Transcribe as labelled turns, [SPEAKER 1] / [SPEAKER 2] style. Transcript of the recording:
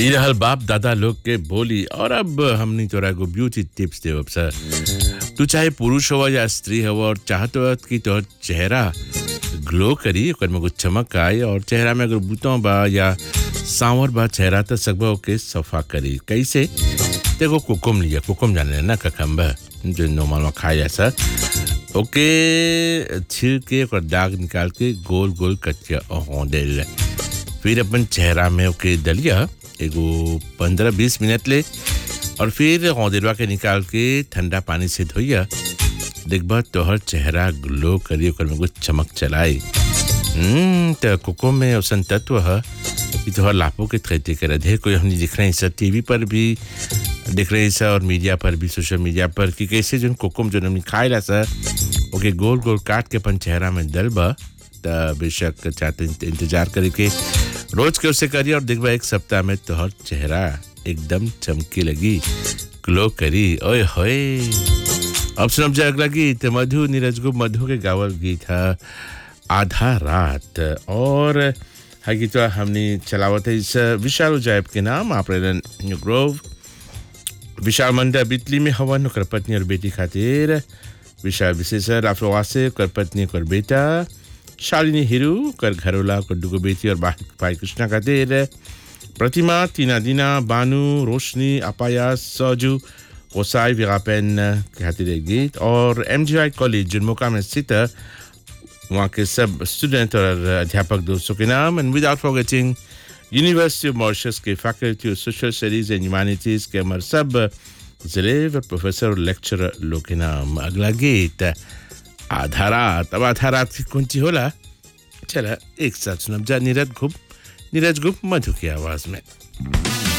[SPEAKER 1] ई रहल बाप दादा लोग के बोली और अब हमनी तोरा को ब्यूटी टिप्स देव सर तू चाहे पुरुष हो या स्त्री हो और चाहत हो कि तोहर चेहरा ग्लो करी ओकर में कुछ चमक आए और चेहरा में अगर बूतों बा या सांवर बा चेहरा तो सकबा ओके सफा करी कैसे देखो कुकुम लिया कुकुम जाने ना ककम्बा जो नॉर्मल में खाया सर ओके छिल के ओकर दाग निकाल के गोल गोल कच्चा होंडेल फिर अपन चेहरा में ओके दलिया एगो पंद्रह बीस मिनट ले और फिर होंदेलवा के निकाल के ठंडा पानी से धोइया देखबा तोहर चेहरा ग्लो करी ओकर में कुछ चमक चलाई हम्म तो कोको में औसन तत्व है कि तोहर लापो के खेती करे ढेर कोई हमने दिख रहे हैं सर टीवी पर भी दिख रहे हैं सर और मीडिया पर भी सोशल मीडिया पर कि कैसे जो कोकुम जो हमने खाएला सर ओके गोल गोल काट के अपन चेहरा में दलबा त बेशक चाहते इंतजार करे के रोज के उसे करिए और देखबा एक सप्ताह में तोहर चेहरा एकदम चमकी लगी ग्लो करी ओए होए अब सुनब जाए अगला गीत मधु नीरज गुप्त मधु के गावल गीत है आधा रात और है गीत हमने चलावत है इस विशाल जायब के नाम आप ग्रोव विशाल मंडा बितली में हवन कर पत्नी और बेटी खातिर विशाल विशेषर राफरोवा से कर पत्नी कर बेटा शालिनी हिरू कर घरोला कर दुगो बेटी और भाई कृष्णा खातिर प्रतिमा टीना दीना बानू रोशनी अपाया सजू ओसाई विगापेन के खातिर एक गीत और एम कॉलेज जुनमोका में स्थित वहाँ के सब स्टूडेंट और अध्यापक दोस्तों के नाम and without forgetting university of Mauritius के faculty of social studies and humanities के हमारे सब जिले व प्रोफेसर और लेक्चरर लोग के नाम अगला गीत आधा रात अब आधा रात की कौन सी होला चला एक साथ सुनब जा नीरज गुप्त नीरज गुप्त मधु की आवाज में